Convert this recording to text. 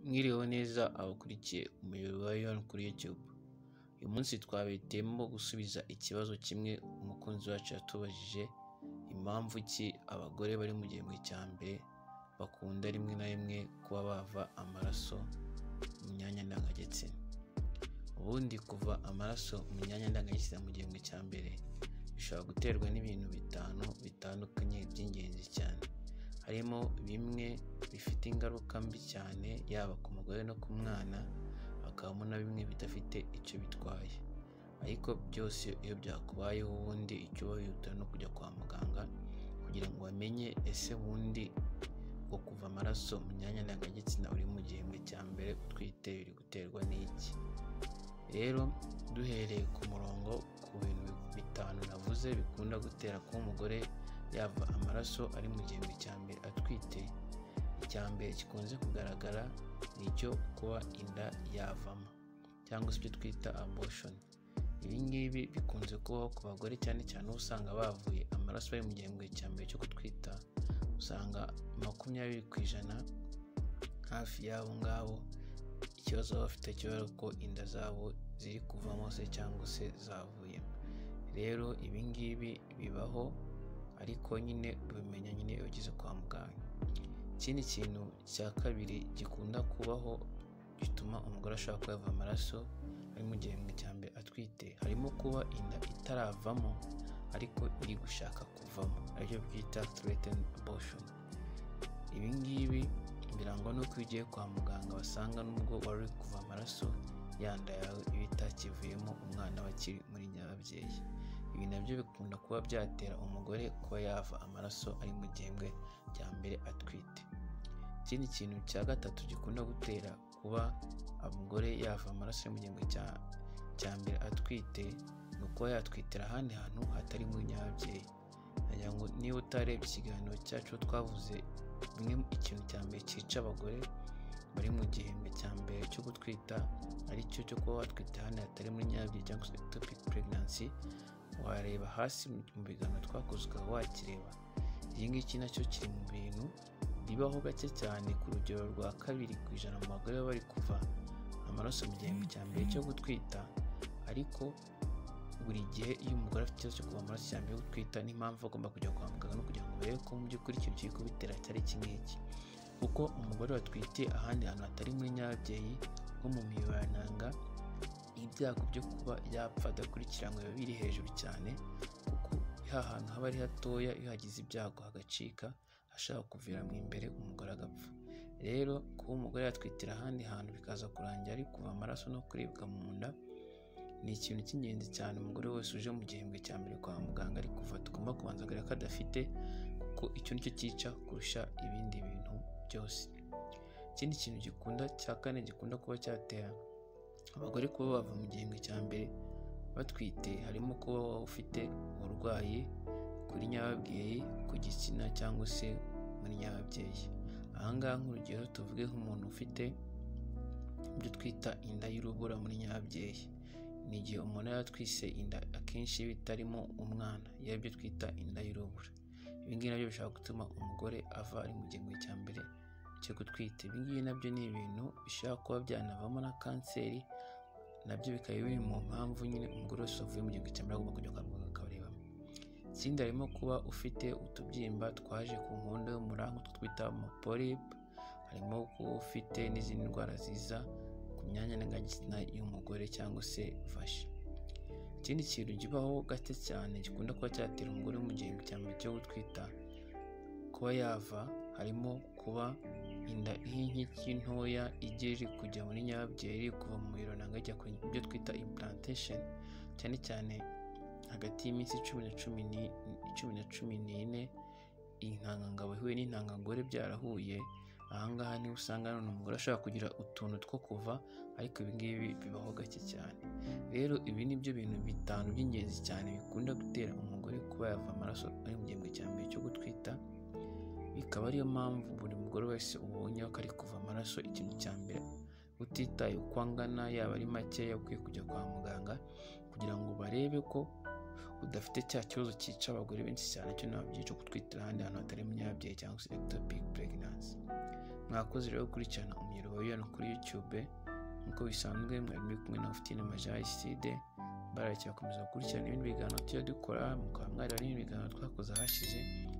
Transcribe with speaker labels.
Speaker 1: Mwiriwe neza abakurikiye umuyoboro wa Ion kuri YouTube. Uyu munsi twabitemo gusubiza ikibazo kimwe umukunzi wacu yatubajije, impamvu ki abagore bari mu gihembwe cya mbere bakunda rimwe na rimwe kuba bava amaraso mu myanya ndangagitsina. Ubundi kuva amaraso mu myanya ndangagitsina mu gihembwe cya mbere bishobora guterwa n'ibintu bitanu bitandukanye by'ingenzi cyane. Harimo bimwe bifite ingaruka mbi cyane yaba ku mugore no ku mwana, hakabamo na bimwe bidafite icyo bitwaye. Ariko byose iyo byakubayeho ubundi icyo wihutira no kujya kwa muganga kugira ngo bamenye ese ubundi uko kuva amaraso mu myanya ndangagitsina uri mu gihembwe cya mbere utwite biri guterwa n'iki. Rero duhereye ku murongo ku bintu bitanu navuze bikunda gutera kuba umugore yava amaraso ari mu gihembwe cya mbere atwite, icya mbere gikunze kugaragara ni icyo kuba inda yavamo cyangwa se ibyo twita abortion. Ibi ngibi bikunze kubaho ku bagore cyane cyane uba usanga bavuye amaraso bari mu gihembwe cya mbere cyo gutwita, usanga makumyabiri ku ijana hafi y'abo ngabo ikibazo baba bafite kiba ari uko inda zabo ziri kuvamo se cyangwa se zavuyemo. Rero ibi ngibi bibaho ariko nyine ubimenya nyine iyo ugeze kwa muganga. Ikindi kintu cya kabiri gikunda kubaho gituma umugore ashobora kuba yava amaraso ari mu gihembwe cya mbere atwite, harimo kuba inda itaravamo ariko iri gushaka kuvamo aribyo byita threatened abortion. Ibi ngibi birangwa n'uko iyo ugiye kwa muganga basanga n'ubwo wari uri kuva amaraso yanda yawe iba itakivuyemo umwana we akiri muri nyababyeyi. Ibi nabyo bikunda kuba byatera umugore kuba yava amaraso ari mu gihembwe cya mbere atwite. Ikindi kintu cya gatatu gikunda gutera kuba umugore yava amaraso ari mu gihembwe cya- cya mbere atwite, ni ukuba yatwitira ahandi hantu hatari mu nyababyeyi. Nagira ngo niba utarebye ikiganiro cyacu twavuze bimwe mu- ikintu cya mbere cyica abagore bari mu gihembwe cya mbere cyo gutwita aricyo cyo kuba watwita hano hatari muri nyabyo cyangwa se ectopic pregnancy wareba hasi mu biganiro twakoze ukaba wakireba iki ngiki nacyo kiri mu bintu bibaho gake cyane ku rugero rwa kabiri ku ijana mu bagore baba bari kuva amaraso mu gihembwe cya mbere cyo gutwita ariko buri gihe iyo umugore afite ikibazo cyo kuva amaraso cya mbere yo gutwita n'impamvu agomba kujya kwa muganga no kugira ngo barebe ko mu by'ukuri ikintu kiri kubitera cyari iki ngiki kuko umugore watwite ahandi hantu hatari muri nyababyeyi nko mu miyoborantanga ibyago byo kuba yapfa adakurikiranywe biba biri hejuru cyane kuko ha hantu haba ari hatoya iyo hagize ibyago hagacika hashobora kuvira mu imbere umugore agapfa rero kuba umugore yatwitira ahandi hantu bikaza kurangira ari kuva amaraso no kuribwa mu nda ni ikintu cy'ingenzi cyane umugore wese uje mu gihembwe cya mbere kwa muganga ari kuva tugomba kubanza kureba ko adafite kuko icyo nicyo cyica kurusha ibindi bintu byose ikindi kintu gikunda cya kane gikunda kuba cyatera abagore kuba bava mu gihembwe cya mbere batwite harimo kuba waba ufite uburwayi kuri nyababyeyi ku gitsina cyangwa se muri nyababyeyi ahangaha nk'urugero tuvuge nk'umuntu ufite ibyo twita inda y'urubura muri nyababyeyi ni igihe umuntu aba yatwise inda akenshi bitarimo umwana iyo aribyo twita inda y'urubura ibi ngibi nabyo bishobora gutuma umugore ava ari mu gihembwe cya mbere cyo gutwita ibi ngibi nabyo ni ibintu bishobora kuba byanavamo na kanseri nabyo bikaba biri mu mpamvu nyine umugore wese wavuye mu gihembwe cya mbere agomba kujya kwa muganga akabarebamo ikindi harimo kuba ufite utubyimba twaje ku nkondo y'umura nk'utwo twita amaporipe harimo kuba ufite n'izindi ndwara ziza ku myanya ndangagitsina y'umugore cyangwa se fashe ikindi kintu kibaho gake cyane gikunda kuba cyatera umugore wo mu gihembwe cya mbere cyo gutwita kuba yava harimo kuba inda y'inkiki ntoya igeri kujya muri nyababyeyi kuva mu mirongo ijya ku byo twita implantation cyane cyane hagati y'iminsi cumi na cumi ni cumi na cumi n'ine intangangabo ihuye n'intangangore byarahuye ahangaha niho usanga none umugore ashobora kugira utuntu two kuva ariko ibi ngibi bibaho gake cyane rero ibi ni byo bintu bitanu by'ingenzi cyane bikunda gutera umugore kuba yava amaraso ari mu gihembwe cya mbere cyo gutwita bikaba ariyo mpamvu buri mugore wese ubonye ko ari kuva amaraso ikintu cya mbere utitaye uko angana yaba ari makeya ukwiye kujya kwa muganga kugira ngo barebe ko udafite cya kibazo cyica abagore benshi cyane cyo nabyo cyo gutwitira ahandi hantu hatari mu nyababyeyi cyangwa se ectopic pregnancy mwakoze rero gukurikirana umuyoboro wa yoni kuri youtube nk'uko bisanzwe mwari muri kumwe na ofitine majaricide mbaraye cyakomeza gukurikirana ibindi biganiro tujya dukora mukaba mwari bari ibiganiro twakoze ahashize